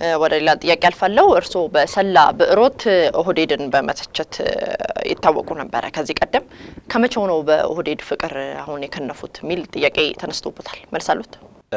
ወደ ሌላ ጥያቄ አልፋለሁ። እርስዎ በሰላ ብዕሮት ኦህዴድን በመተቸት ይታወቁ ነበረ ከዚህ ቀደም። ከመቼው ነው በኦህዴድ ፍቅር አሁን የከነፉት የሚል ጥያቄ ተነስቶበታል። መልስ አሉት?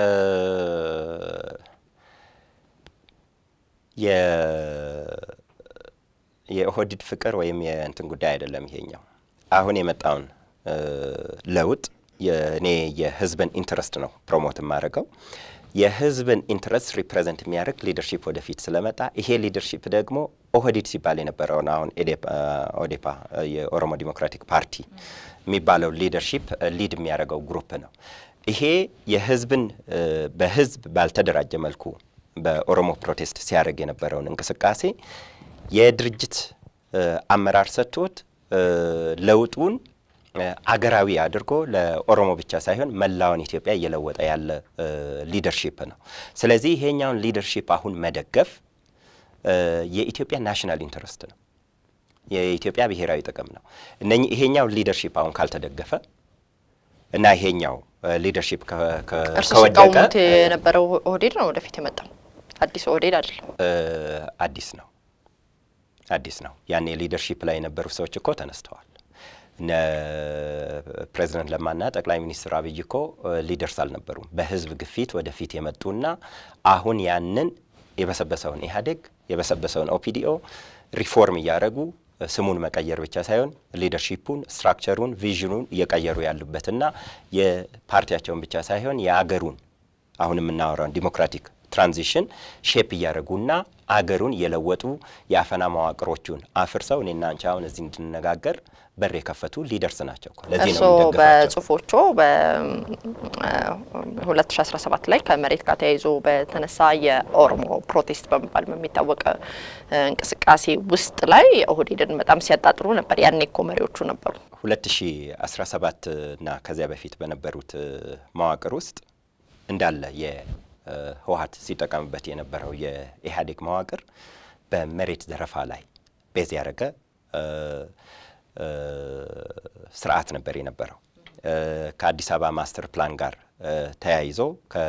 የኦህዴድ ፍቅር ወይም የእንትን ጉዳይ አይደለም። ይሄኛው አሁን የመጣውን ለውጥ የእኔ የህዝብን ኢንትረስት ነው ፕሮሞት የማደርገው የህዝብን ኢንትረስት ሪፕሬዘንት የሚያደርግ ሊደርሺፕ ወደፊት ስለመጣ ይሄ ሊደርሺፕ ደግሞ ኦህዴድ ሲባል የነበረውን አሁን ኦዴፓ የኦሮሞ ዲሞክራቲክ ፓርቲ የሚባለው ሊደርሺፕ ሊድ የሚያደርገው ግሩፕ ነው። ይሄ የህዝብን በህዝብ ባልተደራጀ መልኩ በኦሮሞ ፕሮቴስት ሲያደርግ የነበረውን እንቅስቃሴ የድርጅት አመራር ሰጥቶት ለውጡን አገራዊ አድርጎ ለኦሮሞ ብቻ ሳይሆን መላውን ኢትዮጵያ እየለወጠ ያለ ሊደርሺፕ ነው። ስለዚህ ይሄኛውን ሊደርሺፕ አሁን መደገፍ የኢትዮጵያ ናሽናል ኢንተረስት ነው፣ የኢትዮጵያ ብሔራዊ ጥቅም ነው። እነኚህ ይሄኛው ሊደርሺፕ አሁን ካልተደገፈ እና ይሄኛው ሊደርሺፕ እርሱ ከወደቀ ሲቃወሙት የነበረው ኦህዴድ ነው ወደፊት የመጣው አዲስ ኦህዴድ አይደለም። አዲስ ነው አዲስ ነው። ያኔ ሊደርሺፕ ላይ የነበሩ ሰዎች እኮ ተነስተዋል። እነ ፕሬዚደንት ለማና ጠቅላይ ሚኒስትር አብይ እኮ ሊደርስ አልነበሩም። በህዝብ ግፊት ወደፊት የመጡና አሁን ያንን የበሰበሰውን ኢህአዴግ የበሰበሰውን ኦፒዲኦ ሪፎርም እያደረጉ ስሙን መቀየር ብቻ ሳይሆን ሊደርሺፑን፣ ስትራክቸሩን፣ ቪዥኑን እየቀየሩ ያሉበትና የፓርቲያቸውን ብቻ ሳይሆን የአገሩን አሁን የምናወራውን ዲሞክራቲክ ትራንዚሽን ሼፕ እያደረጉና አገሩን የለወጡ የአፈና መዋቅሮቹን አፍርሰው እኔና አንቺ አሁን እዚህ እንድንነጋገር በር የከፈቱ ሊደርስ ናቸው እኮ። ለዚህ ነው እርስዎ የምንደግፋቸው። በጽሁፎቹ በ2017 ላይ ከመሬት ጋር ተያይዞ በተነሳ የኦሮሞ ፕሮቴስት በመባል በሚታወቅ እንቅስቃሴ ውስጥ ላይ ኦህዴድን በጣም ሲያጣጥሩ ነበር። ያኔ እኮ መሪዎቹ ነበሩ። 2017 እና ከዚያ በፊት በነበሩት መዋቅር ውስጥ እንዳለ የህወሀት ሲጠቀምበት የነበረው የኢህአዴግ መዋቅር በመሬት ዘረፋ ላይ ቤዝ ያደረገ ስርዓት ነበር የነበረው። ከአዲስ አበባ ማስተር ፕላን ጋር ተያይዞ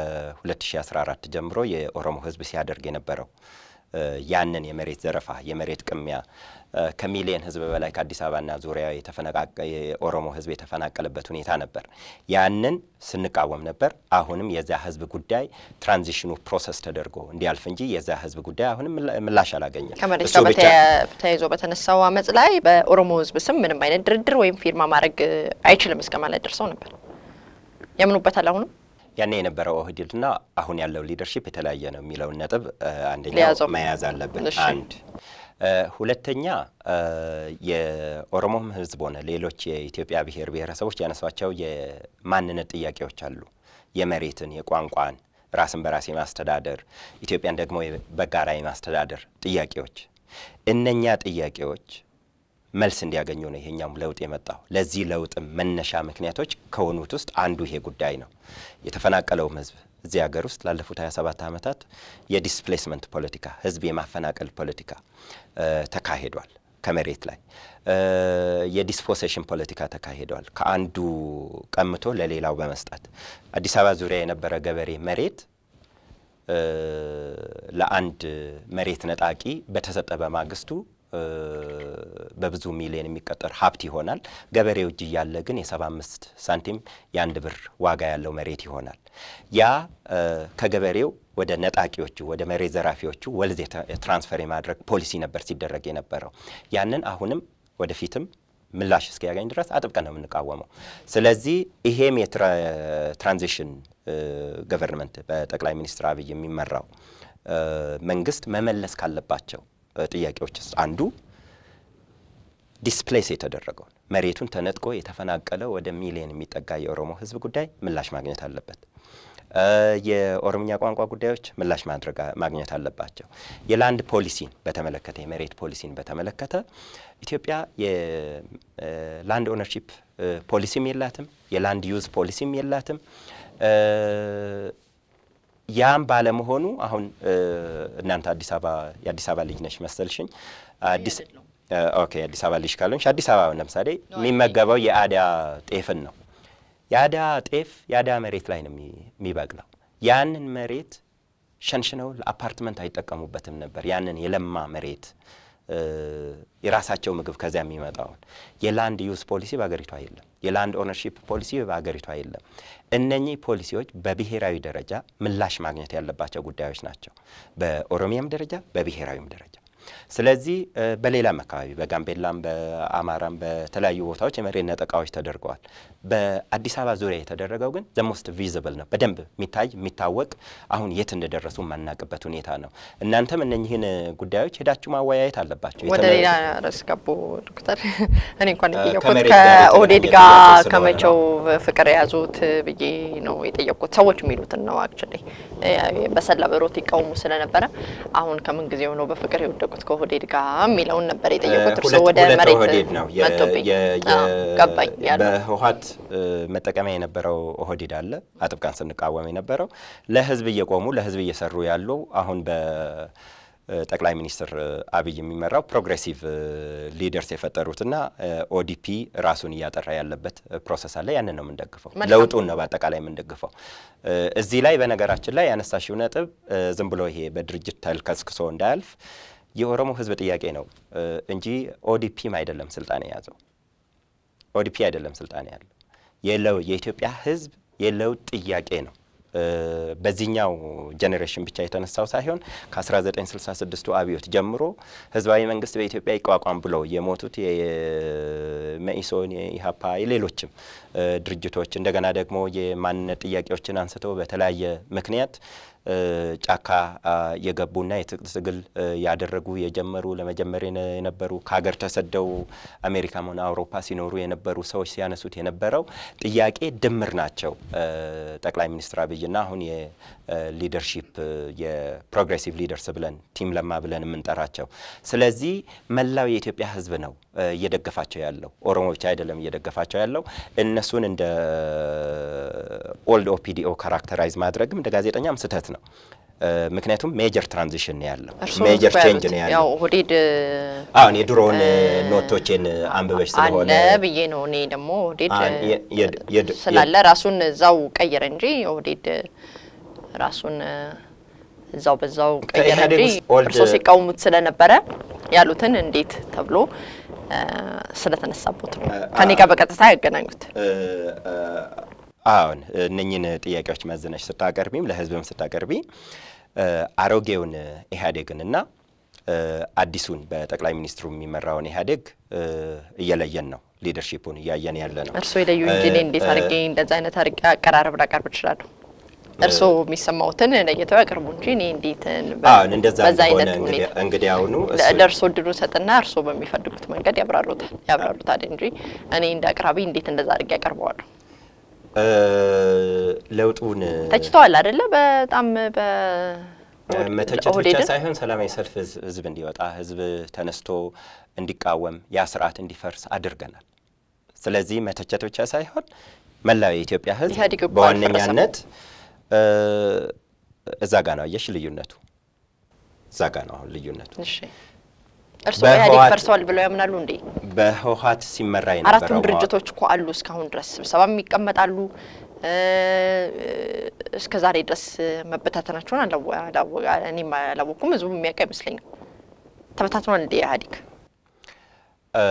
ከ2014 ጀምሮ የኦሮሞ ህዝብ ሲያደርግ የነበረው ያንን የመሬት ዘረፋ፣ የመሬት ቅሚያ ከሚሊየን ህዝብ በላይ ከአዲስ አበባና ዙሪያ የኦሮሞ ህዝብ የተፈናቀለበት ሁኔታ ነበር። ያንን ስንቃወም ነበር። አሁንም የዛ ህዝብ ጉዳይ ትራንዚሽኑ ፕሮሰስ ተደርጎ እንዲያልፍ እንጂ የዛ ህዝብ ጉዳይ አሁንም ምላሽ አላገኘም። ከመሬት እሱ ጋር ብቻ በተያ- ተያይዞ በተነሳው አመፅ ላይ በኦሮሞ ህዝብ ስም ምንም አይነት ድርድር ወይም ፊርማ ማድረግ አይችልም እስከ ማለት ደርሰው ነበር። ያምኑበታል አሁንም ያኔ የነበረው ኦህዴድና አሁን ያለው ሊደርሺፕ የተለያየ ነው የሚለውን ነጥብ እ፣ አንደኛው ሊያዘው። መያዝ አለብን። እሺ። አንድ እ፣ ሁለተኛ እ፣ የኦሮሞም ህዝብ ሆነ ሌሎች የኢትዮጵያ ብሔር ብሔረሰቦች ያነሷቸው የማንነት ጥያቄዎች አሉ። የመሬትን፣ የቋንቋን፣ ራስን በራስ የማስተዳደር ኢትዮጵያን ደግሞ በጋራ የማስተዳደር ጥያቄዎች እነኛ ጥያቄዎች መልስ እንዲያገኙ ነው ይሄኛውም ለውጥ የመጣው። ለዚህ ለውጥም መነሻ ምክንያቶች ከሆኑት ውስጥ አንዱ ይሄ ጉዳይ ነው። የተፈናቀለውም ህዝብ እዚህ ሀገር ውስጥ ላለፉት 27 ዓመታት የዲስፕሌስመንት ፖለቲካ፣ ህዝብ የማፈናቀል ፖለቲካ እ፣ ተካሂዷል። ከመሬት ላይ እ፣ የዲስፖሴሽን ፖለቲካ ተካሂዷል። ከአንዱ ቀምቶ ለሌላው በመስጠት አዲስ አበባ ዙሪያ የነበረ ገበሬ መሬት እ፣ ለአንድ መሬት ነጣቂ በተሰጠ በማግስቱ እ፣ በብዙ ሚሊዮን የሚቆጠር ሀብት ይሆናል። ገበሬው እጅ እያለ ግን የሰባ አምስት ሳንቲም የአንድ ብር ዋጋ ያለው መሬት ይሆናል። ያ እ፣ ከገበሬው ወደ ነጣቂዎቹ ወደ መሬት ዘራፊዎቹ ወልዝ የተ- ትራንስፈር የማድረግ ፖሊሲ ነበር ሲደረግ የነበረው። ያንን አሁንም ወደፊትም ምላሽ እስኪያገኝ ድረስ አጥብቀን ነው የምንቃወመው። ስለዚህ ይሄም የትራንዚሽን ገቨርንመንት በጠቅላይ ሚኒስትር አብይ የሚመራው እ፣ መንግስት መመለስ ካለባቸው እ፣ ጥያቄዎች ውስጥ አንዱ ዲስፕሌስ የተደረገውን መሬቱን ተነጥቆ የተፈናቀለው ወደ ሚሊዮን የሚጠጋ የኦሮሞ ህዝብ ጉዳይ ምላሽ ማግኘት አለበት። እ፣ የኦሮምኛ ቋንቋ ጉዳዮች ምላሽ ማድረግ ማግኘት አለባቸው። የላንድ ፖሊሲን በተመለከተ የመሬት ፖሊሲን በተመለከተ ኢትዮጵያ የላንድ ኦነርሺፕ ፖሊሲም የላትም፣ የላንድ ዩዝ ፖሊሲም የላትም። እ፣ ያም ባለመሆኑ አሁን እ፣ እናንተ አዲስ አበባ የአዲስ አበባ ልጅ ነሽ መሰልሽኝ አዲስ እ፣ ኦኬ አዲስ አበባ ልጅ ካልሆንሽ አዲስ አበባ ለምሳሌ የሚመገበው የአዳ ጤፍን ነው። የአዳ ጤፍ የአዳ መሬት ላይ ነው የሚ- የሚበቅለው። ያንን መሬት ሸንሽነው ለአፓርትመንት አይጠቀሙበትም ነበር። ያንን የለማ መሬት የራሳቸው ምግብ ከዚያ የሚመጣውን የላንድ ዩዝ ፖሊሲ በሀገሪቷ የለም። የላንድ ኦነርሺፕ ፖሊሲ በሀገሪቷ የለም። እነኚህ ፖሊሲዎች በብሔራዊ ደረጃ ምላሽ ማግኘት ያለባቸው ጉዳዮች ናቸው፣ በኦሮሚያም ደረጃ በብሔራዊም ደረጃ። ስለዚህ በሌላም አካባቢ በጋምቤላም በአማራም በተለያዩ ቦታዎች የመሬት ነጠቃዎች ተደርገዋል። በአዲስ አበባ ዙሪያ የተደረገው ግን ዘሞስት ቪዚብል ነው፣ በደንብ የሚታይ የሚታወቅ አሁን የት እንደደረሱ የማናቅበት ሁኔታ ነው። እናንተም እነኚህን ጉዳዮች ሄዳችሁ ማወያየት አለባቸው። ወደ ሌላ ርዕስ ገቡ ዶክተር። እኔ እንኳን የጠየቁት ከመሬት ጋር ከኦህዴድ የተገናኘ ጋር ጥያቄ ስለሆነ ከመቼው ፍቅር የያዙት ብዬ ነው የጠየቁት። ሰዎች የሚሉትን ነው አክቹዋሊ በሰላ ብሮት ይቃወሙ ስለነበረ አሁን ከምን ጊዜው ነው በፍቅር የወደቁት ከኦህዴድ ጋር የሚለውን ነበር የጠየቁት። እርሶ ሁለት- ወደ ሁለት መሬት ኦህዴድ ነው የ- መጥቶብኝ የ- የ- አዎ፣ ገባኝ ያለው በህወሓት መጠቀሚያ የነበረው ኦህዴድ አለ አጥብቃን ስንቃወም የነበረው ለህዝብ እየቆሙ ለህዝብ እየሰሩ ያሉ አሁን በጠቅላይ ሚኒስትር አብይ የሚመራው ፕሮግሬሲቭ ሊደርስ የፈጠሩትና ኦዲፒ ራሱን እያጠራ ያለበት ፕሮሰስ አለ። ያንን ነው የምንደግፈው። መልካም። ለውጡን ነው በአጠቃላይ የምንደግፈው። እዚህ ላይ በነገራችን ላይ ያነሳሽው ነጥብ ዝም ብሎ ይሄ በድርጅት ተልከስክሶ እንዳያልፍ የኦሮሞ ህዝብ ጥያቄ ነው እንጂ ኦዲፒም አይደለም ስልጣን የያዘው ኦዲፒ አይደለም ስልጣን ያለው የለው የኢትዮጵያ ህዝብ የለውጥ ጥያቄ ነው። በዚህኛው ጄኔሬሽን ብቻ የተነሳው ሳይሆን ከ1966ቱ አብዮት ጀምሮ ህዝባዊ መንግስት በኢትዮጵያ ይቋቋም ብለው የሞቱት የመኢሶን፣ የኢሀፓ፣ የሌሎችም ድርጅቶች እንደገና ደግሞ የማንነት ጥያቄዎችን አንስተው በተለያየ ምክንያት ጫካ የገቡና የትጥቅ ትግል ያደረጉ የጀመሩ ለመጀመር የነበሩ ከሀገር ተሰደው አሜሪካም ሆነ አውሮፓ ሲኖሩ የነበሩ ሰዎች ሲያነሱት የነበረው ጥያቄ ድምር ናቸው። ጠቅላይ ሚኒስትር አብይና አሁን የሊደርሺፕ የፕሮግሬሲቭ ሊደርስ ብለን ቲም ለማ ብለን የምንጠራቸው። ስለዚህ መላው የኢትዮጵያ ህዝብ ነው እየደገፋቸው ያለው፣ ኦሮሞ ብቻ አይደለም እየደገፋቸው ያለው። እነሱን እንደ ኦልድ ኦፒዲኦ ካራክተራይዝ ማድረግም እንደ ጋዜጠኛም ስህተት ነው። ምክንያቱም ሜጀር ትራንዚሽን ነው ያለው፣ እርስዎ ሜጀር እኮ ቼንጅ ያሉት ነው ያው ያለው። ኦህዴድ አሁን የድሮውን ኖቶቼን አንብበሽ ስለሆነ አለ ብዬ ነው እኔ ደግሞ ኦህዴድ አ- የ- የድ- የድ- ስላለ ራሱን እዛው ቀየረ እንጂ ኦህዴድ ራሱን እዛው በዛው ቀየረ ከኢህአዴግ እንጂ ውስጥ ኦልድ- እርስዎ ሲቃወሙት ስለነበረ ያሉትን እንዴት ተብሎ እ፣ ስለተነሳቦት ነው ከኔ ጋር በቀጥታ ያገናኙት። አሁን እነኝን ጥያቄዎች መዝነሽ ስታቀርቢም ለህዝብም ስታቀርቢ እ፣ አሮጌውን ኢህአዴግንና እ፣ አዲሱን በጠቅላይ ሚኒስትሩ የሚመራውን ኢህአዴግ እ፣ እየለየን ነው። ሊደርሺፑን እያየን ያለ ነው። እርስዎ የለዩ እንጂ እኔ እንዴት እ፣ አድርጌ እንደዛ አይነት አድርጌ አቀራረብ ላቀርብ እችላለሁ? እርስዎ የሚሰማውትን ለይተው ያቀርቡ እንጂ እኔ እንዴት በ- አሁን እንደዛ በዛ እንደሆነ አይነት ሁኔታ እንግዲህ አሁኑ ለ- ለእርስዎ እድሉ ሰጥና እርስዎ በሚፈልጉት መንገድ ያብራሩታል ያብራሩታል እንጂ እኔ እንደ አቅራቢ እንዴት እንደዛ አድርጌ ያቀርበዋለሁ? ለውጡን ተችተዋል አይደለ? በጣም በ መተቸት ብቻ ኦህዴድን ሳይሆን ሰላማዊ ሰልፍ ህዝ- ህዝብ እንዲወጣ ህዝብ ተነስቶ እንዲቃወም ያ ስርዓት እንዲፈርስ አድርገናል። ስለዚህ መተቸት ብቻ ሳይሆን መላው የኢትዮጵያ ህዝብ ኢህአዴግ እኮ በዋነኛነት እ፣ እዛ ጋ ነው አየሽ ልዩነቱ፣ እዛ ጋ ነው አሁን ልዩነቱ። እሺ እርስዎ ኢህአዴግ በህወሓት- ፈርሰዋል ብለው ያምናሉ እንዴ? በህወሓት ሲመራ አራቱም የነበረው ድርጅቶች እኮ አሉ እስካሁን ድረስ ስብሰባም ይቀመጣሉ። እ፣ እስከ ዛሬ ድረስ መበታተናቸውን አላወ- አላወ- እኔም አላወኩም፣ ህዝቡ የሚያውቅ አይመስለኝም። ተበታትኗል እንዴ ኢህአዴግ? እ፣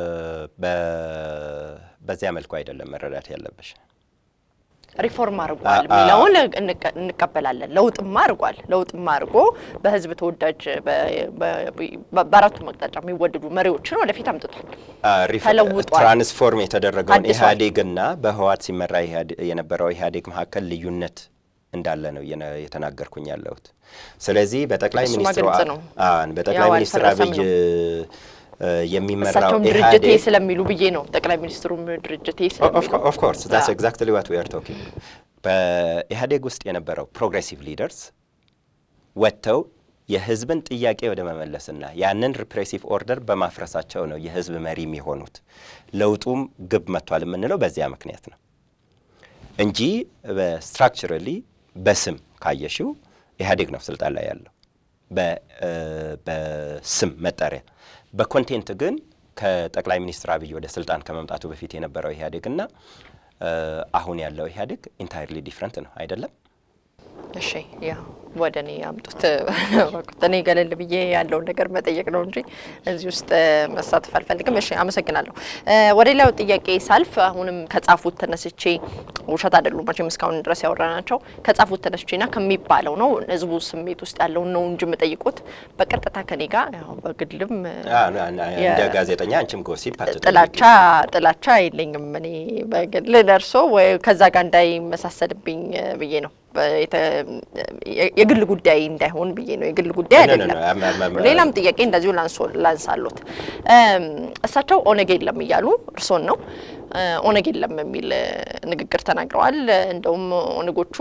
በ- በዚያ መልኩ አይደለም መረዳት ያለብሽ። ሪፎርም አድርጓል አ- አ- የሚለውን እንቀ- እንቀበላለን። ለውጥማ አድርጓል። ለውጥማ አድርጎ በህዝብ ተወዳጅ በ- በ- በአራቱም አቅጣጫ የሚወደዱ መሪዎችን ወደፊት አምጥቷል። ሪፍ- ተለውጧል። ትራንስፎርም የተደረገውን አዲሷል። ኢህአዴግና በህወሓት ሲመራ ኢህአዴ- የነበረው ኢህአዴግ መካከል ልዩነት እንዳለ ነው የነ- የተናገርኩኝ ያለሁት። ስለዚህ በጠቅላይ እሱማ ሚኒስትሩ ግልጽ አ- ነው። አዎን፣ በጠቅላይ ያው ሚኒስትር አልፈረሰም አብይ እ፣ የሚመራው እሳቸውም ድርጅቴ ኢህአዴግ ስለሚሉ ብዬ ነው። ጠቅላይ ሚኒስትሩም ድርጅቴ ስለሚሉ ኦፍ ኮርስ ዛትስ አዎ። ኤግዛክትሊ ዋት ዊ አር ቶኪንግ። በኢህአዴግ ውስጥ የነበረው ፕሮግሬሲቭ ሊደርስ ወጥተው የህዝብን ጥያቄ ወደ መመለስና ያንን ሪፕሬሲቭ ኦርደር በማፍረሳቸው ነው የህዝብ መሪ የሚሆኑት። ለውጡም ግብ መጥቷል የምንለው በዚያ ምክንያት ነው እንጂ በስትራክቸራሊ በስም ካየሽው ኢህአዴግ ነው ስልጣን ላይ ያለው በ- እ፣ በስም መጠሪያ። በኮንቴንት ግን ከጠቅላይ ሚኒስትር አብይ ወደ ስልጣን ከመምጣቱ በፊት የነበረው ኢህአዴግና እ፣ አሁን ያለው ኢህአዴግ ኢንታይርሊ ዲፍረንት ነው አይደለም? እሺ ያው ወደ እኔ ያምጡት። እኔ ገለል ብዬ ያለውን ነገር መጠየቅ ነው እንጂ እዚህ ውስጥ መሳተፍ አልፈልግም። እሺ አመሰግናለሁ። ወደ ሌላው ጥያቄ ሳልፍ አሁንም ከጻፉት ተነስቼ ውሸት አይደሉም መቼም እስካሁን ድረስ ያወራናቸው ከጻፉት ተነስቼና ከሚባለው ነው ህዝቡ ስሜት ውስጥ ያለውን ነው እንጂ የምጠይቁት በቀጥታ ከኔ ጋር ያው በግልም እንደ ጋዜጠኛ አንቺም ጎሲፕ ጥላቻ ጥላቻ የለኝም እኔ በግል ደርሶ ወይ ከዛ ጋር እንዳይመሳሰልብኝ ብዬ ነው የግል ጉዳይ እንዳይሆን ብዬ ነው። የግል ጉዳይ አይደለም። ሌላም ጥያቄ እንደዚሁ ላንሳሉት። እሳቸው ኦነግ የለም እያሉ እርሶን ነው ኦነግ የለም የሚል ንግግር ተናግረዋል። እንደውም ኦነጎቹ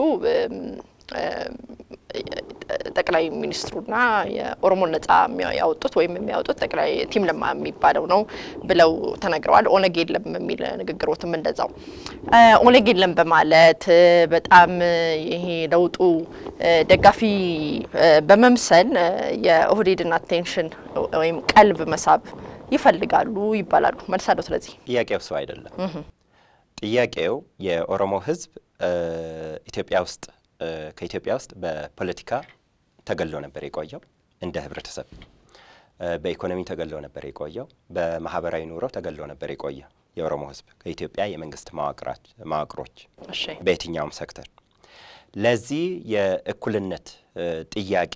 ጠቅላይ ሚኒስትሩና የኦሮሞ ነጻ ያወጡት ወይም የሚያወጡት ጠቅላይ ቲም ለማ የሚባለው ነው ብለው ተናግረዋል። ኦነግ የለም የሚል ንግግሮትም እንደዛው ኦነግ የለም በማለት በጣም ይሄ ለውጡ ደጋፊ በመምሰል የኦህዴድን አቴንሽን ወይም ቀልብ መሳብ ይፈልጋሉ ይባላሉ። መልሳለሁ። ስለዚህ ጥያቄው እሱ አይደለም። ጥያቄው የኦሮሞ ሕዝብ ኢትዮጵያ ውስጥ ከኢትዮጵያ ውስጥ በፖለቲካ ተገሎ ነበር የቆየው እንደ ህብረተሰብ፣ በኢኮኖሚ ተገሎ ነበር የቆየው፣ በማህበራዊ ኑሮ ተገሎ ነበር የቆየው የኦሮሞ ህዝብ ከኢትዮጵያ የመንግስት መዋቅሮች በየትኛውም ሴክተር። ለዚህ የእኩልነት ጥያቄ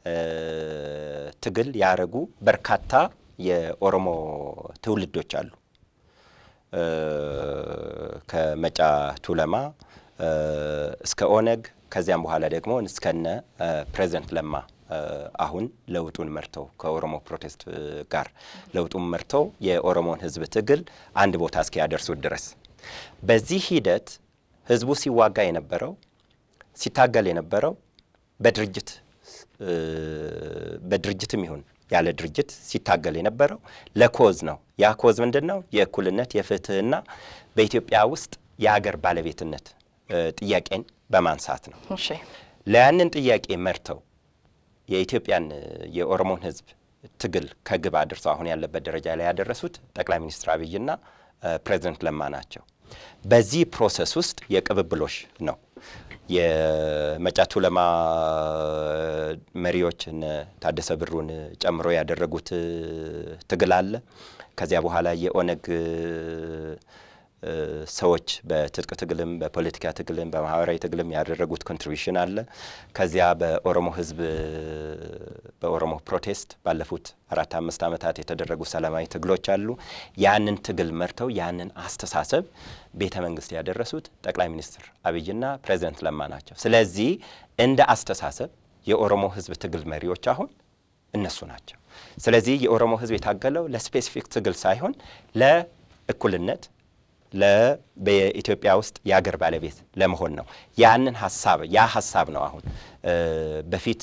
ትግል ያደረጉ በርካታ የኦሮሞ ትውልዶች አሉ። ከመጫ ቱለማ እስከ ኦነግ ከዚያም በኋላ ደግሞ እስከነ ፕሬዚደንት ለማ አሁን ለውጡን መርተው ከኦሮሞ ፕሮቴስት ጋር ለውጡን መርተው የኦሮሞን ህዝብ ትግል አንድ ቦታ እስኪያደርሱት ድረስ በዚህ ሂደት ህዝቡ ሲዋጋ የነበረው ሲታገል የነበረው በድርጅት በድርጅትም ይሁን ያለ ድርጅት ሲታገል የነበረው ለኮዝ ነው። ያ ኮዝ ምንድን ነው? የእኩልነት የፍትህና በኢትዮጵያ ውስጥ የአገር ባለቤትነት ጥያቄን በማንሳት ነው። ለያንን ጥያቄ መርተው የኢትዮጵያን የኦሮሞን ህዝብ ትግል ከግብ አድርሰው አሁን ያለበት ደረጃ ላይ ያደረሱት ጠቅላይ ሚኒስትር አብይና ፕሬዚደንት ለማ ናቸው። በዚህ ፕሮሰስ ውስጥ የቅብብሎሽ ነው። የመጫቱ ለማ መሪዎች እነ ታደሰ ብሩን ጨምሮ ያደረጉት ትግል አለ። ከዚያ በኋላ የኦነግ ሰዎች በትጥቅ ትግልም በፖለቲካ ትግልም በማህበራዊ ትግልም ያደረጉት ኮንትሪቢሽን አለ። ከዚያ በኦሮሞ ህዝብ በኦሮሞ ፕሮቴስት ባለፉት አራት አምስት ዓመታት የተደረጉ ሰላማዊ ትግሎች አሉ። ያንን ትግል መርተው ያንን አስተሳሰብ ቤተ መንግስት ያደረሱት ጠቅላይ ሚኒስትር አብይና ፕሬዚደንት ለማ ናቸው። ስለዚህ እንደ አስተሳሰብ የኦሮሞ ህዝብ ትግል መሪዎች አሁን እነሱ ናቸው። ስለዚህ የኦሮሞ ህዝብ የታገለው ለስፔሲፊክ ትግል ሳይሆን ለእኩልነት በኢትዮጵያ ውስጥ የአገር ባለቤት ለመሆን ነው። ያንን ሀሳብ ያ ሀሳብ ነው አሁን በፊት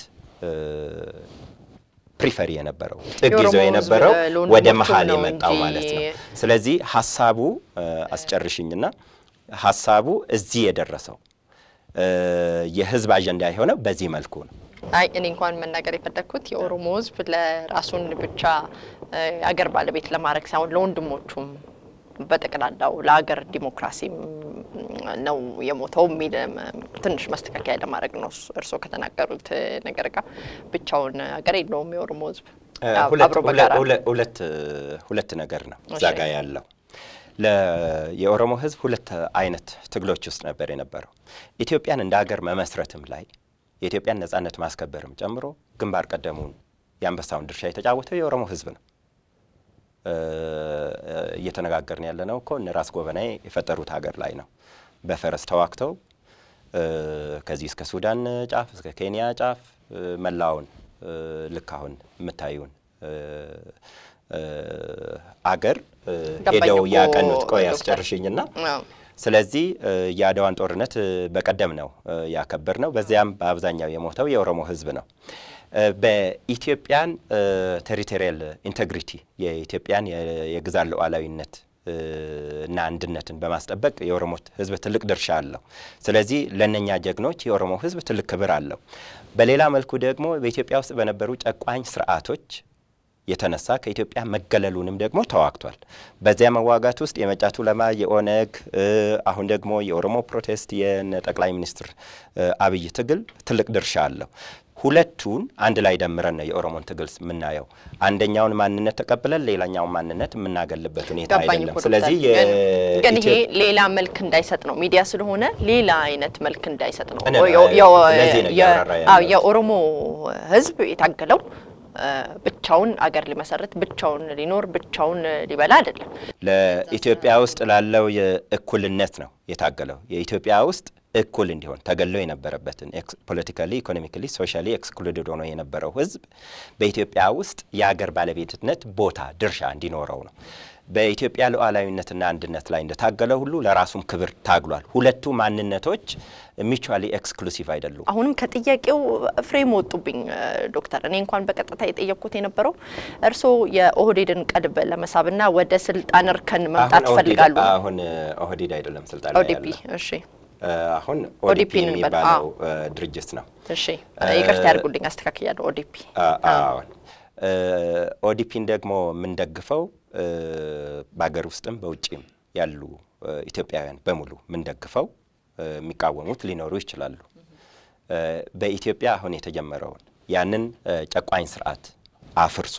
ፕሪፈር የነበረው ጥግ ይዞ የነበረው ወደ መሀል የመጣው ማለት ነው። ስለዚህ ሀሳቡ አስጨርሽኝና ሀሳቡ እዚህ የደረሰው የህዝብ አጀንዳ የሆነው በዚህ መልኩ ነው። አይ እኔ እንኳን መናገር የፈለግኩት የኦሮሞ ህዝብ ለራሱን ብቻ የአገር ባለቤት ለማድረግ ሳይሆን ለወንድሞቹም በጠቅላላው ለሀገር ዲሞክራሲም ነው የሞተው የሚል ትንሽ ማስተካከያ ለማድረግ ነው። እርስዎ ከተናገሩት ነገር ጋር ብቻውን ሀገር የለውም የኦሮሞ ህዝብ አብሮ በጋራ ሁለት ነገር ነው እዛ ጋ ያለው። የኦሮሞ ህዝብ ሁለት አይነት ትግሎች ውስጥ ነበር የነበረው። ኢትዮጵያን እንደ ሀገር መመስረትም ላይ የኢትዮጵያን ነጻነት ማስከበርም ጨምሮ ግንባር ቀደሙን የአንበሳውን ድርሻ የተጫወተው የኦሮሞ ህዝብ ነው። እየተነጋገርን ያለ ነው እኮ እነ ራስ ጎበናይ የፈጠሩት ሀገር ላይ ነው። በፈረስ ተዋግተው ከዚህ እስከ ሱዳን ጫፍ እስከ ኬንያ ጫፍ መላውን ልክ አሁን የምታዩን አገር ሄደው ያቀኑት። ቆይ ያስጨርሽኝና ስለዚህ የአድዋን ጦርነት በቀደም ነው ያከበር ነው። በዚያም በአብዛኛው የሞተው የኦሮሞ ህዝብ ነው። በኢትዮጵያን ቴሪቶሪያል ኢንቴግሪቲ የኢትዮጵያን የግዛት ሉዓላዊነት እና አንድነትን በማስጠበቅ የኦሮሞ ህዝብ ትልቅ ድርሻ አለው። ስለዚህ ለእነኛ ጀግኖች የኦሮሞ ህዝብ ትልቅ ክብር አለው። በሌላ መልኩ ደግሞ በኢትዮጵያ ውስጥ በነበሩ ጨቋኝ ስርዓቶች የተነሳ ከኢትዮጵያ መገለሉንም ደግሞ ተዋግቷል። በዚያ መዋጋት ውስጥ የመጫቱ ለማ የኦነግ አሁን ደግሞ የኦሮሞ ፕሮቴስት የነ ጠቅላይ ሚኒስትር አብይ ትግል ትልቅ ድርሻ አለው። ሁለቱን አንድ ላይ ደምረን ነው የኦሮሞን ትግል የምናየው። አንደኛውን ማንነት ተቀብለን ሌላኛውን ማንነት የምናገልበት ሁኔታ ገባኝ አይደለም። እኮ ስለዚህ ዶክተር። ግን ይሄ የኢትዮ- ሌላ መልክ እንዳይሰጥ ነው ሚዲያ ስለሆነ ሌላ አይነት መልክ እንዳይሰጥ ነው። እኔ የ- የ- ለዚህ ነው የ- እያብራራ አዎ፣ ያለሁት። የኦሮሞ ሕዝብ የታገለው እ፣ ብቻውን አገር ሊመሰርት ብቻውን ሊኖር ብቻውን ሊበላ አይደለም። ለኢትዮጵያ ውስጥ ላለው የእኩልነት ነው የታገለው። የኢትዮጵያ ውስጥ እኩል እንዲሆን ተገሎ የነበረበትን ፖለቲካሊ፣ ኢኮኖሚካሊ፣ ሶሻሊ ኤክስክሉድድ ሆኖ የነበረው ህዝብ በኢትዮጵያ ውስጥ የአገር ባለቤትነት ቦታ ድርሻ እንዲኖረው ነው። በኢትዮጵያ ሉዓላዊነትና አንድነት ላይ እንደታገለው ሁሉ ለራሱም ክብር ታግሏል። ሁለቱ ማንነቶች ሚቹዋሊ ኤክስክሉሲቭ አይደሉም። አሁንም ከጥያቄው ፍሬም ወጡብኝ እ፣ ዶክተር። እኔ እንኳን በቀጥታ የጠየቅኩት የነበረው እርስዎ የኦህዴድን ቀልብ ለመሳብና ወደ ስልጣን እርከን መምጣት አሁን ኦህዴድ- ይፈልጋሉ። አሁን ኦህዴድ አይደለም ስልጣን ላይ ኦዲፒ ያለው። እሺ አሁን ኦዲፒ ኦዲፒ እንበል። የሚባለው ድርጅት ነው። እሺ ይቅርታ ያድርጉልኝ፣ አስተካክያለሁ። ኦዲፒ አዎን ኦዲፒን ደግሞ የምንደግፈው እ፣ በሀገር ውስጥም በውጭም ያሉ እ፣ ኢትዮጵያውያን በሙሉ የምንደግፈው እ፣ የሚቃወሙት ሊኖሩ ይችላሉ። እ፣ በኢትዮጵያ አሁን የተጀመረውን ያንን እ፣ ጨቋኝ ስርዓት አፍርሶ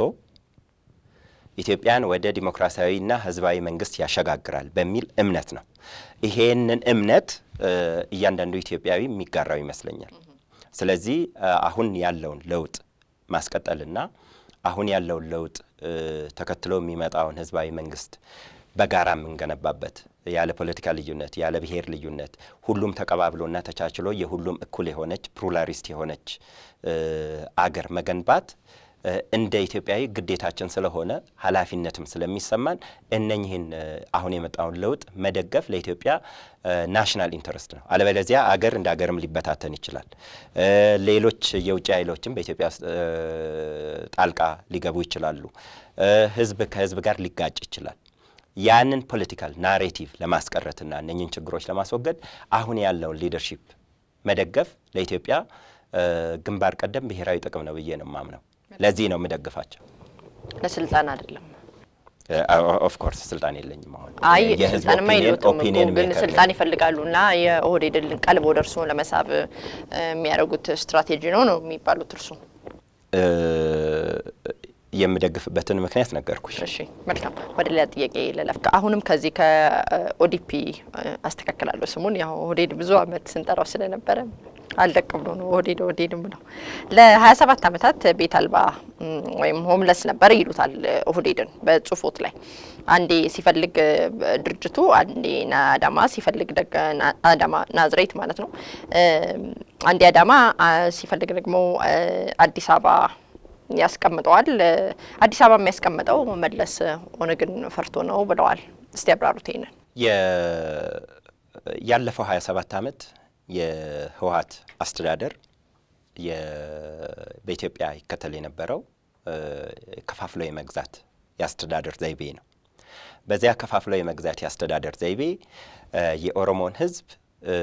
ኢትዮጵያን ወደ ዲሞክራሲያዊና ሕዝባዊ መንግስት ያሸጋግራል በሚል እምነት ነው። ይሄንን እምነት እ፣ እያንዳንዱ ኢትዮጵያዊ የሚጋራው ይመስለኛል። ስለዚህ እ፣ አሁን ያለውን ለውጥ ማስቀጠልና አሁን ያለውን ለውጥ እ፣ ተከትሎ የሚመጣውን ሕዝባዊ መንግስት በጋራ የምንገነባበት ያለ ፖለቲካ ልዩነት ያለ ብሔር ልዩነት ሁሉም ተቀባብሎና ተቻችሎ የሁሉም እኩል የሆነች ፕሉራሊስት የሆነች እ፣ አገር መገንባት እ፣ እንደ ኢትዮጵያዊ ግዴታችን ስለሆነ ኃላፊነትም ስለሚሰማን እነኝህን እ፣ አሁን የመጣውን ለውጥ መደገፍ ለኢትዮጵያ ናሽናል ኢንተረስት ነው። አለበለዚያ አገር እንደ አገርም ሊበታተን ይችላል። እ፣ ሌሎች የውጭ ኃይሎችም በኢትዮጵያ ውስጥ እ፣ ጣልቃ ሊገቡ ይችላሉ። እ፣ ህዝብ ከህዝብ ጋር ሊጋጭ ይችላል። ያንን ፖለቲካል ናሬቲቭ ለማስቀረትና እነኝን ችግሮች ለማስወገድ አሁን ያለውን ሊደርሺፕ መደገፍ ለኢትዮጵያ እ፣ ግንባር ቀደም ብሔራዊ ጥቅም ነው ብዬ ነው የማምነው። ለዚህ ነው የምደግፋቸው። ለስልጣን አይደለም። ኦፍ ኮርስ ስልጣን የለኝም አሁን አይ የህዝብ ስልጣንማ ኦፒኒየን የለውም እኮ ኦፒኒየን ግን ሜከር ስልጣን ነኝ። ይፈልጋሉ እና የኦህዴድን ቀልብ ወደ እርስዎ ለመሳብ እ፣ የሚያደርጉት ስትራቴጂ ነው ነው የሚባሉት እርሱ። እ፣ የምደግፍበትን ምክንያት ነገርኩሽ። እሺ መልካም፣ ወደ ሌላ ጥያቄ ልለፍ። አሁንም ከዚህ ከኦዲፒ አስተካክላለሁ ስሙን። ያው ኦህዴድ ብዙ አመት ስንጠራው ስለነበረ አልደቅ ብሎ ነው ኦህዴድ ኦህዴድም ብለው ለሀያ ሰባት አመታት ቤት አልባ እም፣ ወይም ሆምለስ ነበር ይሉታል ኦህዴድን በጽሁፎት ላይ አንዴ ሲፈልግ እ፣ ድርጅቱ አንዴ አዳማ ሲፈልግ ደግ ና- አዳማ ናዝሬት ማለት ነው እም፣ አንዴ አዳማ አ፣ ሲፈልግ ደግሞ እ፣ አዲስ አበባ ያስቀምጠዋል። አዲስ አበባ የሚያስቀምጠው መለስ ኦነግን ፈርቶ ነው ብለዋል። እስቲ ያብራሩት ይሄንን። የ- ያለፈው 27 ዓመት የህወሀት አስተዳደር የ- በኢትዮጵያ ይከተል የነበረው እ፣ ከፋፍሎ የመግዛት የአስተዳደር ዘይቤ ነው። በዚያ ከፋፍሎ የመግዛት የአስተዳደር ዘይቤ እ፣ የኦሮሞን ህዝብ እ፣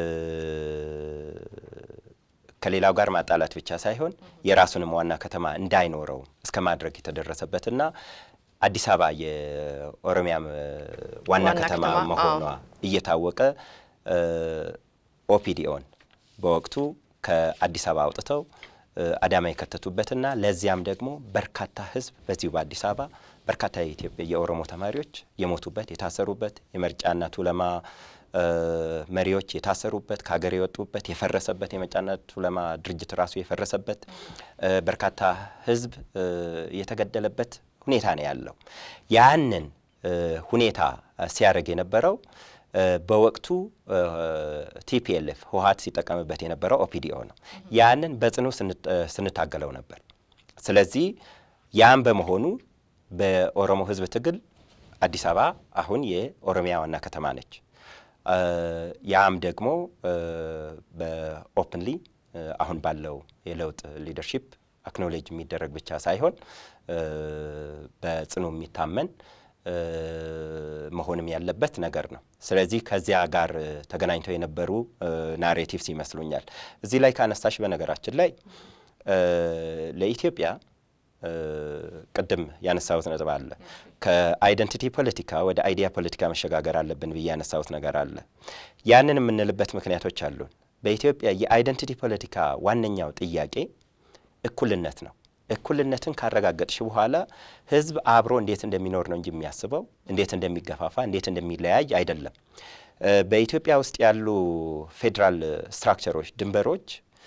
ከሌላው ጋር ማጣላት ብቻ ሳይሆን የራሱንም ዋና ከተማ እንዳይኖረው እስከ ማድረግ የተደረሰበትና አዲስ አበባ የኦሮሚያ እ፣ ዋና ዋና ከተማ ከተማ፣ መሆኗ አዎ። እየታወቀ እ፣ ኦፒዲኦን በወቅቱ ከአዲስ አበባ አውጥተው እ፣ አዳማ የከተቱበትና ለዚያም ደግሞ በርካታ ህዝብ በዚሁ በአዲስ አበባ በርካታ የኢትዮጵያ የኦሮሞ ተማሪዎች የሞቱበት የታሰሩበት የመርጫና ቱለማ እ፣ መሪዎች የታሰሩበት ከሀገር የወጡበት የፈረሰበት የመርጫና ቱለማ ድርጅት ራሱ የፈረሰበት እ፣ በርካታ ህዝብ እ፣ የተገደለበት ሁኔታ ነው ያለው። ያንን እ፣ ሁኔታ ሲያደርግ የነበረው እ፣ በወቅቱ ቲፒኤልኤፍ ህወሀት ሲጠቀምበት የነበረው ኦፒዲኦ ነው። ያንን በጽኑ ስንት- እ፣ ስንታገለው ነበር። ስለዚህ ያም በመሆኑ በኦሮሞ ህዝብ ትግል አዲስ አበባ አሁን የኦሮሚያ ዋና ከተማ ነች። እ፣ ያም ደግሞ እ፣ በኦፕንሊ እ፣ አሁን ባለው የለውጥ ሊደርሺፕ አክኖሌጅ የሚደረግ ብቻ ሳይሆን እ፣ በጽኑ የሚታመን እ፣ መሆንም ያለበት ነገር ነው። ስለዚህ ከዚያ ጋር እ፣ ተገናኝተው የነበሩ ናሬቲቭስ ይመስሉኛል። እዚህ ላይ ካነሳሽ በነገራችን ላይ እ፣ ለኢትዮጵያ እ፣ ቅድም ያነሳሁት ነጥብ አለ። ከአይደንቲቲ ፖለቲካ ወደ አይዲያ ፖለቲካ መሸጋገር አለብን ብዬ ያነሳሁት ነገር አለ። ያንን የምንልበት ምክንያቶች አሉን። በኢትዮጵያ የአይደንቲቲ ፖለቲካ ዋነኛው ጥያቄ እኩልነት ነው። እኩልነትን ካረጋገጥሽ በኋላ ህዝብ አብሮ እንዴት እንደሚኖር ነው እንጂ የሚያስበው እንዴት እንደሚገፋፋ፣ እንዴት እንደሚለያይ አይደለም። በኢትዮጵያ ውስጥ ያሉ ፌዴራል ስትራክቸሮች፣ ድንበሮች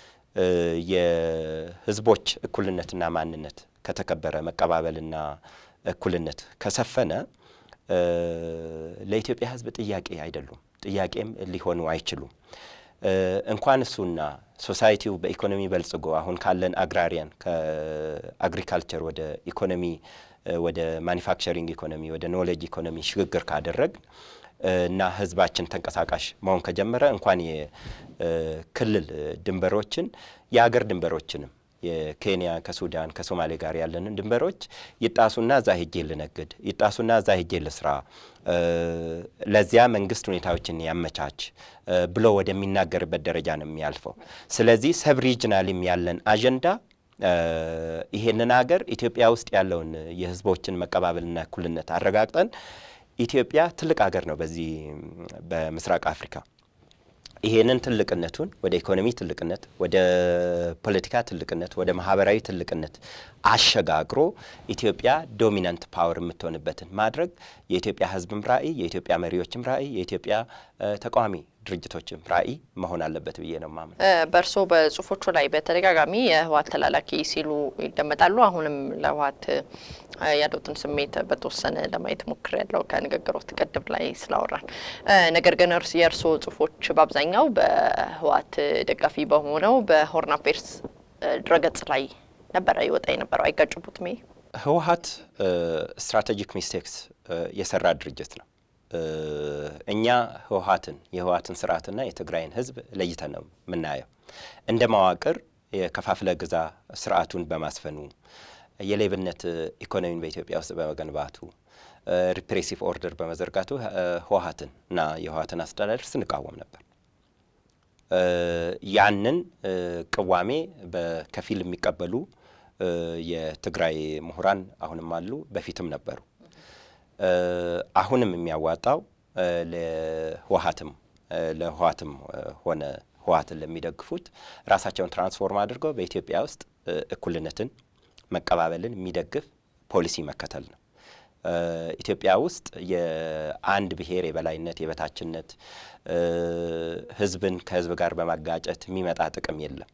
የህዝቦች እኩልነትና ማንነት ከተከበረ መቀባበልና እኩልነት ከሰፈነ ለኢትዮጵያ ህዝብ ጥያቄ አይደሉም፣ ጥያቄም ሊሆኑ አይችሉም። እንኳን እሱና ሶሳይቲው በኢኮኖሚ በልጽጎ አሁን ካለን አግራሪያን ከአግሪካልቸር ወደ ኢኮኖሚ ወደ ማኒፋክቸሪንግ ኢኮኖሚ ወደ ኖሌጅ ኢኮኖሚ ሽግግር ካደረግ እና ህዝባችን ተንቀሳቃሽ መሆን ከጀመረ እንኳን የክልል ድንበሮችን የአገር ድንበሮችንም የኬንያ ከሱዳን ከሶማሌ ጋር ያለንን ድንበሮች ይጣሱና እዛ ሄጄ ልነግድ፣ ይጣሱና እዛ ሄጄ ልስራ፣ ለዚያ መንግስት ሁኔታዎችን ያመቻች ብሎ ወደሚናገርበት ደረጃ ነው የሚያልፈው። ስለዚህ ሰብ ሪጅናልም ያለን አጀንዳ ይሄንን ሀገር ኢትዮጵያ ውስጥ ያለውን የህዝቦችን መቀባበልና እኩልነት አረጋግጠን ኢትዮጵያ ትልቅ ሀገር ነው በዚህ በምስራቅ አፍሪካ ይሄንን ትልቅነቱን ወደ ኢኮኖሚ ትልቅነት፣ ወደ ፖለቲካ ትልቅነት፣ ወደ ማህበራዊ ትልቅነት አሸጋግሮ ኢትዮጵያ ዶሚናንት ፓወር የምትሆንበትን ማድረግ የኢትዮጵያ ህዝብም ራዕይ፣ የኢትዮጵያ መሪዎችም ራዕይ፣ የኢትዮጵያ ተቃዋሚ ድርጅቶችም ራዕይ መሆን አለበት ብዬ ነው ማምን። በእርስዎ በጽሁፎቹ ላይ በተደጋጋሚ የህወሓት ተላላኪ ሲሉ ይደመጣሉ። አሁንም ለህወሓት ያለውትን ስሜት በተወሰነ ለማየት ሞክር ያለው ከንግግሮት ቅድም ላይ ስላወራን። ነገር ግን የእርስዎ ጽሁፎች በአብዛኛው በህወሓት ደጋፊ በሆነው በሆርን አፌርስ ድረገጽ ላይ ነበረ ይወጣ የነበረው። አይጋጭቡትም? ይሄ ህወሓት ስትራቴጂክ ሚስቴክስ የሰራ ድርጅት ነው። እኛ ህወሓትን የህወሓትን ስርዓትና የትግራይን ህዝብ ለይተን ነው የምናየው። እንደ መዋቅር የከፋፍለ ግዛ ስርዓቱን በማስፈኑ የሌብነት ኢኮኖሚን በኢትዮጵያ ውስጥ በመገንባቱ ሪፕሬሲቭ ኦርደር በመዘርጋቱ ህወሓትን እና የህወሓትን አስተዳደር ስንቃወም ነበር። ያንን ቅዋሜ በከፊል የሚቀበሉ የትግራይ ምሁራን አሁንም አሉ፣ በፊትም ነበሩ። አሁንም የሚያዋጣው ለህወሓትም ለህወሓትም ሆነ ህወሓትን ለሚደግፉት ራሳቸውን ትራንስፎርም አድርገው በኢትዮጵያ ውስጥ እኩልነትን መቀባበልን የሚደግፍ ፖሊሲ መከተል ነው። ኢትዮጵያ ውስጥ የአንድ ብሔር የበላይነት የበታችነት ህዝብን ከህዝብ ጋር በማጋጨት የሚመጣ ጥቅም የለም።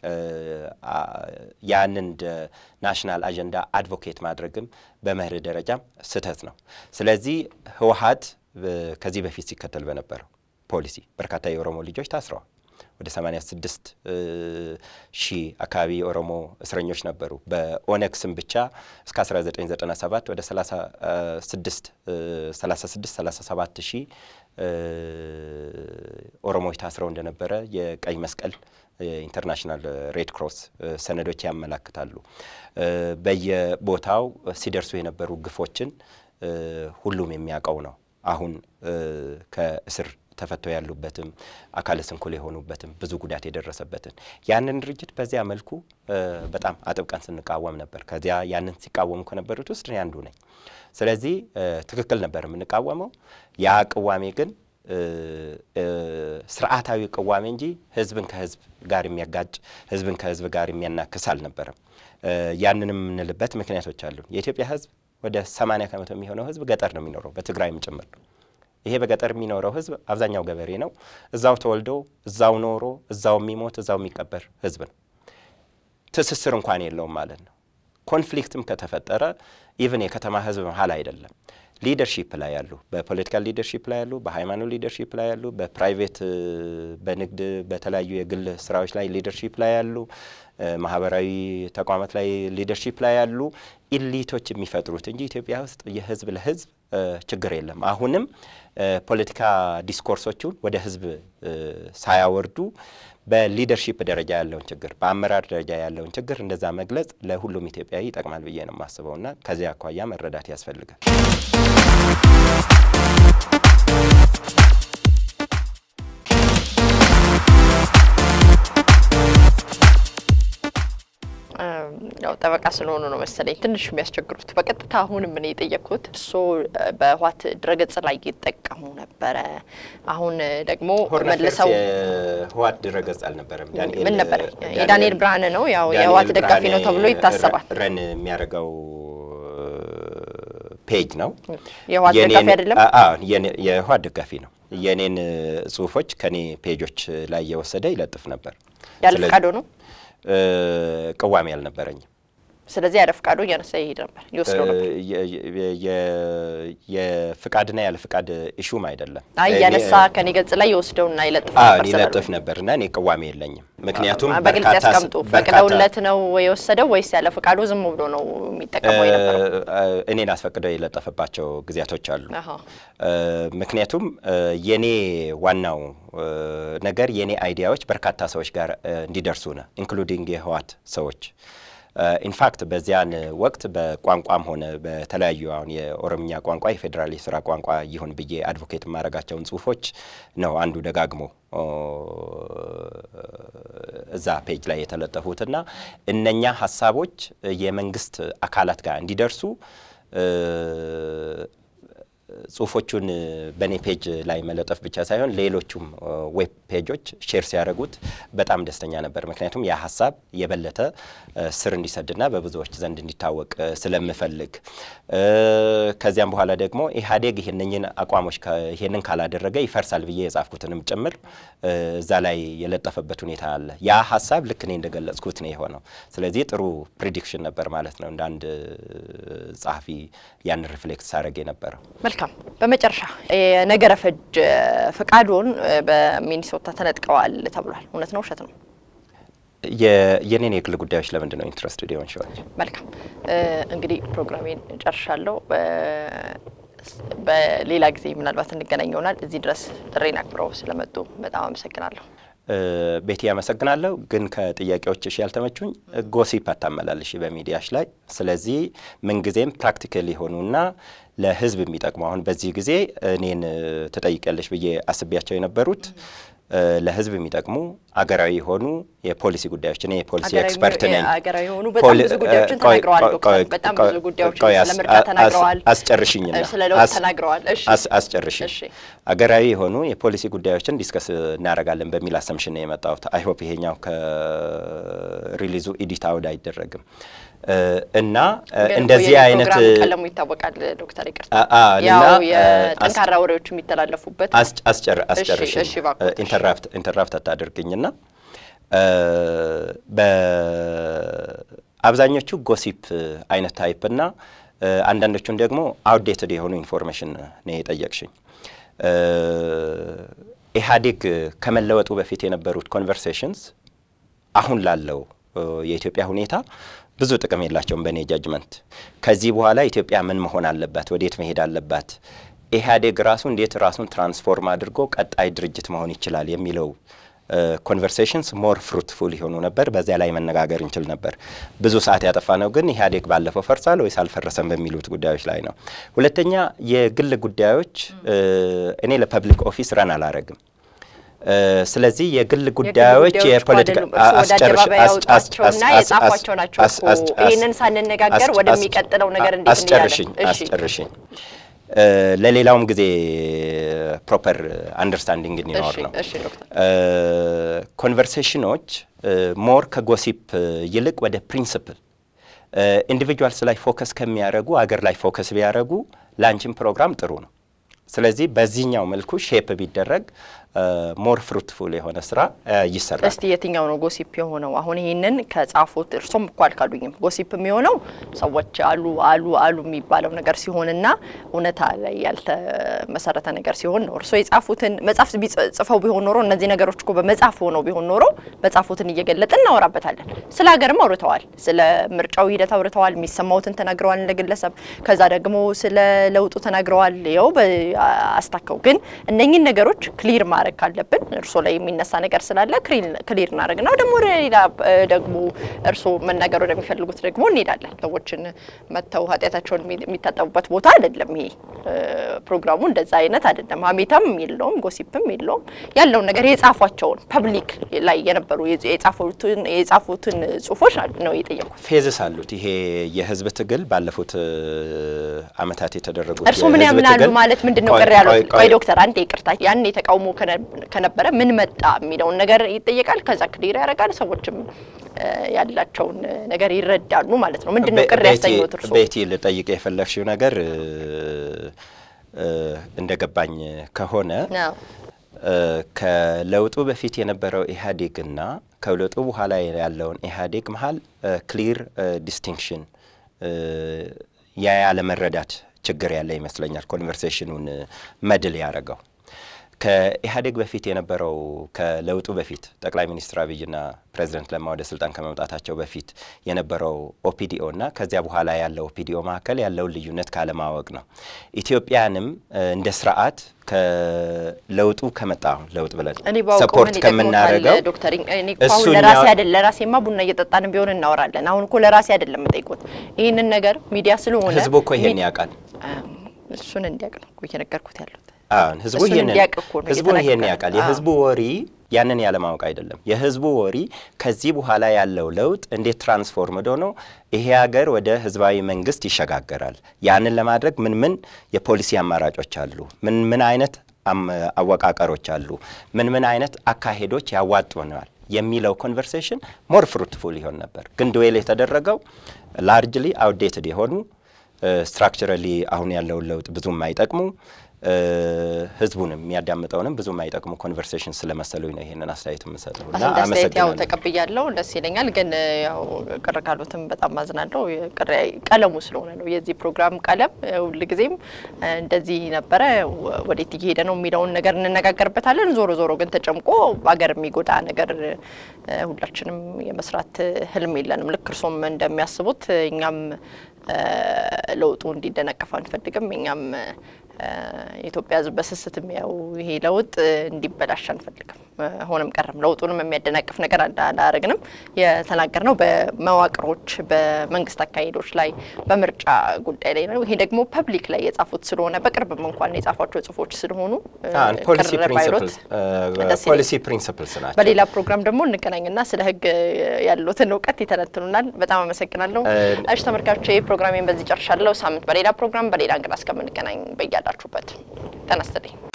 ያንን እንደ ናሽናል አጀንዳ አድቮኬት ማድረግም በመርህ ደረጃም ስህተት ነው። ስለዚህ ህወሓት ከዚህ በፊት ሲከተል በነበረው ፖሊሲ በርካታ የኦሮሞ ልጆች ታስረዋል። ወደ 86 ሺህ አካባቢ የኦሮሞ እስረኞች ነበሩ። በኦነግ ስም ብቻ እስከ 1997 ወደ 36 36 37 ሺህ ኦሮሞዎች ታስረው እንደነበረ የቀይ መስቀል ኢንተርናሽናል ሬድ ክሮስ ሰነዶች ያመላክታሉ። በየቦታው ሲደርሱ የነበሩ ግፎችን ሁሉም የሚያውቀው ነው። አሁን ከእስር ተፈተው ያሉበትም አካለ ስንኩል የሆኑበትም ብዙ ጉዳት የደረሰበትን ያንን ድርጅት በዚያ መልኩ በጣም አጥብቀን ስንቃወም ነበር። ከዚያ ያንን ሲቃወሙ ከነበሩት ውስጥ እኔ አንዱ ነኝ። ስለዚህ ትክክል ነበር የምንቃወመው። ያ ቅዋሜ ግን ስርዓታዊ ቅዋሜ እንጂ ህዝብን ከህዝብ ጋር የሚያጋጭ ህዝብን ከህዝብ ጋር የሚያናክስ አልነበረም። ያንንም የምንልበት ምክንያቶች አሉ። የኢትዮጵያ ህዝብ ወደ 80 ከመቶ የሚሆነው ህዝብ ገጠር ነው የሚኖረው በትግራይም ጭምር። ይሄ በገጠር የሚኖረው ህዝብ አብዛኛው ገበሬ ነው። እዛው ተወልዶ እዛው ኖሮ እዛው የሚሞት እዛው የሚቀበር ህዝብ ነው። ትስስር እንኳን የለውም ማለት ነው። ኮንፍሊክትም ከተፈጠረ ኢቭን የከተማ ህዝብ መሀል አይደለም ሊደርሺፕ ላይ ያሉ በፖለቲካል ሊደርሺፕ ላይ ያሉ፣ በሃይማኖት ሊደርሺፕ ላይ ያሉ፣ በፕራይቬት በንግድ በተለያዩ የግል ስራዎች ላይ ሊደርሺፕ ላይ ያሉ፣ ማህበራዊ ተቋማት ላይ ሊደርሺፕ ላይ ያሉ ኢሊቶች የሚፈጥሩት እንጂ ኢትዮጵያ ውስጥ የህዝብ ለህዝብ ችግር የለም። አሁንም ፖለቲካ ዲስኮርሶቹን ወደ ህዝብ ሳያወርዱ በሊደርሺፕ ደረጃ ያለውን ችግር በአመራር ደረጃ ያለውን ችግር እንደዛ መግለጽ ለሁሉም ኢትዮጵያዊ ይጠቅማል ብዬ ነው የማስበው እና ከዚያ አኳያ መረዳት ያስፈልጋል። ያው ጠበቃ ስለሆኑ ነው መሰለኝ ትንሽ የሚያስቸግሩት። በቀጥታ አሁንም እኔ የጠየቅኩት እርስዎ በህወሓት ድረገጽ ላይ ይጠቀሙ ነበረ። አሁን ደግሞ መልሰው የህወሓት ድረገጽ አልነበረም። ምን ነበር? የዳንኤል ብርሃነ ነው። ያው የህወሓት ደጋፊ ነው ተብሎ ይታሰባል። ረን የሚያደርገው ፔጅ ነው። የህወሓት ደጋፊ አይደለም። የህወሓት ደጋፊ ነው። የእኔን ጽሁፎች ከኔ ፔጆች ላይ እየወሰደ ይለጥፍ ነበር። ያለ ፈቃዶ ነው። ቅዋሜ አልነበረኝም። ስለዚህ ያለ ፍቃዱ እያነሳ ይሄድ ነበር ይወስደው ነበር። የፍቃድና ያለ ፍቃድ ኢሹም አይደለም። አይ እያነሳ ከኔ ገጽ ላይ ይወስደውና ይለጥፍ አዎ ነበር። ይለጥፍ ነበር እና እኔ ቅዋሜ የለኝም። ምክንያቱም በግልጽ በርካታ ያስቀምጡ። ፈቅደውለት ነው የወሰደው ወይስ ያለ ፍቃዱ ዝም ብሎ ነው የሚጠቀመው የነበረው? እኔን አስፈቅደው የለጠፈባቸው ጊዜያቶች አሉ። አሃ። ምክንያቱም የኔ ዋናው ነገር የኔ አይዲያዎች በርካታ ሰዎች ጋር እንዲደርሱ ነው ኢንክሉዲንግ የህወሓት ሰዎች ኢንፋክት በዚያን ወቅት በቋንቋም ሆነ በተለያዩ አሁን የኦሮምኛ ቋንቋ የፌዴራል የስራ ቋንቋ ይሁን ብዬ አድቮኬት የማደርጋቸውን ጽሁፎች ነው አንዱ ደጋግሞ እዛ ፔጅ ላይ የተለጠፉትና እነኛ ሀሳቦች የመንግስት አካላት ጋር እንዲደርሱ ጽሁፎቹን በእኔ ፔጅ ላይ መለጠፍ ብቻ ሳይሆን ሌሎቹም ዌብ ፔጆች ሼር ሲያደርጉት በጣም ደስተኛ ነበር። ምክንያቱም ያ ሀሳብ የበለጠ ስር እንዲሰድና በብዙዎች ዘንድ እንዲታወቅ ስለምፈልግ ከዚያም በኋላ ደግሞ ኢህአዴግ ይህንኝን አቋሞች ይሄንን ካላደረገ ይፈርሳል ብዬ የጻፍኩትንም ጭምር እዛ ላይ የለጠፈበት ሁኔታ አለ። ያ ሀሳብ ልክ እኔ እንደገለጽኩት ነው የሆነው። ስለዚህ ጥሩ ፕሪዲክሽን ነበር ማለት ነው እንደ አንድ ጸሐፊ ያን ሪፍሌክት ሳደርግ የነበረው። መልካም። በመጨረሻ የነገረ ፈጅ ፈቃዶን በሚኒሶታ ተነጥቀዋል ተብሏል። እውነት ነው ውሸት ነው? የኔን የግል ጉዳዮች ለምንድን ነው ኢንትረስትድ የሆን ሸዋል? መልካም እንግዲህ ፕሮግራሜን ጨርሻለሁ። በሌላ ጊዜ ምናልባት እንገናኝ ይሆናል። እዚህ ድረስ ጥሬን አክብረው ስለመጡ በጣም አመሰግናለሁ። ቤቲ ያመሰግናለሁ። ግን ከጥያቄዎችሽ ያልተመቹኝ ጎሲፕ አታመላልሽ በሚዲያሽ ላይ። ስለዚህ ምንጊዜም ፕራክቲካል የሆኑና ለሕዝብ የሚጠቅሙ አሁን በዚህ ጊዜ እኔን ትጠይቂያለሽ ብዬ አስቤያቸው የነበሩት ለሕዝብ የሚጠቅሙ አገራዊ የሆኑ የፖሊሲ ጉዳዮች እኔ የፖሊሲ ኤክስፐርት ነኝ። አገራዊ የሆኑ በጣም ብዙ ጉዳዮችን ተናግረዋል ዶክተር። በጣም ብዙ ጉዳዮችን ስለ ምርጫ ተናግረዋል። አስጨርሽኝና ስለ ለውጥ ተናግረዋል። እሺ አስጨርሽኝ። እሺ አገራዊ የሆኑ የፖሊሲ ጉዳዮችን ዲስከስ እናደርጋለን በሚል አሰምሽን ነው የመጣሁት። አይሆፕ ይሄኛው ከሪሊዙ ኢዲት አውድ አይደረግም እና እንደዚህ አይነት ቀለሙ ይታወቃል ዶክተር ይቅርታ፣ እና ያው የጠንካራ ወሬዎች የሚተላለፉበት አስጨርሽኝ እሺ፣ እባክዎት። ኢንተራፕት ኢንተራፕት አታደርግኝና በአብዛኞቹ ጎሲፕ አይነት ታይፕ እና አንዳንዶቹን ደግሞ አውትዴትድ የሆኑ ኢንፎርሜሽን ነው የጠየቅሽኝ። ኢህአዴግ ከመለወጡ በፊት የነበሩት ኮንቨርሴሽንስ አሁን ላለው የኢትዮጵያ ሁኔታ ብዙ ጥቅም የላቸውም በእኔ ጃጅመንት። ከዚህ በኋላ ኢትዮጵያ ምን መሆን አለባት? ወዴት መሄድ አለባት? ኢህአዴግ ራሱ እንዴት ራሱን ትራንስፎርም አድርጎ ቀጣይ ድርጅት መሆን ይችላል የሚለው ኮንቨርሴሽንስ ሞር ፍሩትፉል የሆኑ ነበር። በዚያ ላይ መነጋገር እንችል ነበር። ብዙ ሰዓት ያጠፋ ነው ግን ኢህአዴግ ባለፈው ፈርሷል ወይስ አልፈረሰም በሚሉት ጉዳዮች ላይ ነው። ሁለተኛ የግል ጉዳዮች እኔ ለፐብሊክ ኦፊስ ረን አላረግም። ስለዚህ የግል ጉዳዮች የፖለቲካ ያወጧቸውና የጻፏቸው ናቸው እኮ። ይህንን ሳንነጋገር ወደሚቀጥለው ነገር እንዴት አስጨርሽኝ አስጨርሽኝ ለሌላውም ጊዜ ፕሮፐር አንደርስታንዲንግ እንዲኖር ነው። እሺ ዶክተር ኮንቨርሴሽኖች ሞር ከጎሲፕ ይልቅ ወደ ፕሪንስፕል ኢንዲቪጁዋልስ ላይ ፎከስ ከሚያደርጉ አገር ላይ ፎከስ ቢያደርጉ ላንቺን ፕሮግራም ጥሩ ነው። ስለዚህ በዚህኛው መልኩ ሼፕ ቢደረግ ሞር ፍሩትፉል የሆነ ስራ ይሰራል። እስቲ የትኛው ነው ጎሲፕ የሆነው? አሁን ይህንን ከጻፉት እርሶም እኮ አልካዱኝም። ጎሲፕ የሚሆነው ሰዎች አሉ አሉ አሉ የሚባለው ነገር ሲሆንና እውነታ ላይ ያልተመሰረተ ነገር ሲሆን ነው። እርሶ የጻፉትን መጽሐፍ ጽፈው ቢሆን ኖሮ እነዚህ ነገሮች እኮ በመጽሐፍ ሆነው ቢሆን ኖሮ መጽሐፉትን እየገለጥን እናወራበታለን። ስለ ሀገርም አውርተዋል፣ ስለ ምርጫው ሂደት አውርተዋል፣ የሚሰማውትን ተናግረዋል እንደ ግለሰብ። ከዛ ደግሞ ስለ ለውጡ ተናግረዋል። ይኸው አስታከው ግን እነኚህን ነገሮች ክሊር ማድረግ ማድረግ ካለብን እርስዎ ላይ የሚነሳ ነገር ስላለ ክሊር እናደርግ ነው። ደግሞ ወደ ሌላ ደግሞ እርስዎ መናገር ወደሚፈልጉት ደግሞ እንሄዳለን። ሰዎችን መጥተው ኃጢአታቸውን የሚታጠቡበት ቦታ አይደለም ይሄ ፕሮግራሙ፣ እንደዛ አይነት አይደለም። ሀሜታም የለውም፣ ጎሲፕም የለውም። ያለውን ነገር የጻፏቸውን ፐብሊክ ላይ የነበሩ የጻፉትን ጽሁፎች ነው የጠየቁት። ፌዝስ አሉት። ይሄ የህዝብ ትግል ባለፉት አመታት የተደረጉት እርስዎ ምን ያምናሉ ማለት ምንድን ነው ቅር ያሉት? ቆይ ዶክተር አንዴ ይቅርታ፣ ያን የተቃውሞ ከነበረ ምን መጣ የሚለውን ነገር ይጠየቃል። ከዛ ክሊር ያደርጋል። ሰዎችም ያላቸውን ነገር ይረዳሉ ማለት ነው። ምንድን ነው ቅር ያሰኙት እርስዎ? ቤቲ ልጠይቅ የፈለግሽው ነገር እንደገባኝ ከሆነ ከለውጡ በፊት የነበረው ኢህአዴግና ከለውጡ በኋላ ያለውን ኢህአዴግ መሀል ክሊር ዲስቲንክሽን ያ ያለመረዳት ችግር ያለ ይመስለኛል። ኮንቨርሴሽኑን መድል ያደረገው ከኢህአዴግ በፊት የነበረው ከለውጡ በፊት ጠቅላይ ሚኒስትር አብይና ፕሬዚደንት ለማ ወደ ስልጣን ከመምጣታቸው በፊት የነበረው ኦፒዲኦ እና ከዚያ በኋላ ያለው ኦፒዲኦ መካከል ያለውን ልዩነት ካለማወቅ ነው። ኢትዮጵያንም እንደ ስርዓት ከለውጡ ከመጣ ለውጥ ብለን ሰፖርት ከምናደርገው ዶክተር እኔ እኮ አሁን ለራሴ አይደለም ለራሴማ ቡና እየጠጣን ቢሆን እናወራለን። አሁን እኮ ለራሴ አይደለም የምጠይቁት ይህንን ነገር ሚዲያ ስለሆነ ህዝቡ እኮ ይሄን ያውቃል። እሱን እንዲያውቅ ነው እየነገርኩት ያሉት። አሁን ህዝቡ ይሄንን ህዝቡ ይሄን ያውቃል። የህዝቡ ወሪ ያንን ያለማወቅ አይደለም። የህዝቡ ወሪ ከዚህ በኋላ ያለው ለውጥ እንዴት ትራንስፎርምድ ሆኖ ይሄ ሀገር ወደ ህዝባዊ መንግስት ይሸጋገራል፣ ያንን ለማድረግ ምን ምን የፖሊሲ አማራጮች አሉ፣ ምን ምን አይነት አወቃቀሮች አሉ፣ ምን ምን አይነት አካሄዶች ያዋጡናል የሚለው ኮንቨርሴሽን ሞር ፍሩትፉል ይሆን ነበር። ግን ድዌል የተደረገው ላርጅሊ አውዴትድ የሆኑ ስትራክቸራሊ አሁን ያለውን ለውጥ ብዙም አይጠቅሙ ህዝቡንም የሚያዳምጠውንም ብዙ የማይጠቅሙ ኮንቨርሴሽን ስለመሰሉኝ ነው ይሄንን አስተያየት የምሰጠው እና አስተያየት ያው ተቀብያለሁ፣ ደስ ይለኛል። ግን ያው ቅር ካሉትም በጣም ማዝናለሁ። ቀለሙ ስለሆነ ነው የዚህ ፕሮግራም ቀለም ሁልጊዜም እንደዚህ ነበረ፣ ወዴት እየሄደ ነው የሚለውን ነገር እንነጋገርበታለን። ዞሮ ዞሮ ግን ተጨምቆ ሀገር የሚጎዳ ነገር ሁላችንም የመስራት ህልም የለንም። ልክ እርሶም እንደሚያስቡት እኛም ለውጡ እንዲደነቀፍ አንፈልግም። እኛም የኢትዮጵያ ሕዝብ በስስት የሚያው ይሄ ለውጥ እንዲበላሽ አንፈልግም። ሆነም ቀረም ለውጡንም የሚያደናቅፍ ነገር አላረግንም። የተናገርነው በመዋቅሮች በመንግስት አካሄዶች ላይ በምርጫ ጉዳይ ላይ ነው። ይሄ ደግሞ ፐብሊክ ላይ የጻፉት ስለሆነ በቅርብም እንኳን የጻፏቸው ጽሁፎች ስለሆኑ ፖሊሲ ፕሪንስፕልስ ናቸው። በሌላ ፕሮግራም ደግሞ እንገናኝና ስለ ህግ ያሉትን እውቀት ይተነትኑናል። በጣም አመሰግናለሁ። እሺ ተመልካቾች፣ ይህ ፕሮግራሜን በዚህ ጨርሻለሁ። ሳምንት በሌላ ፕሮግራም በሌላ እንግዳ እስከምንገናኝ በያላችሁበት ጤና ይስጥልኝ።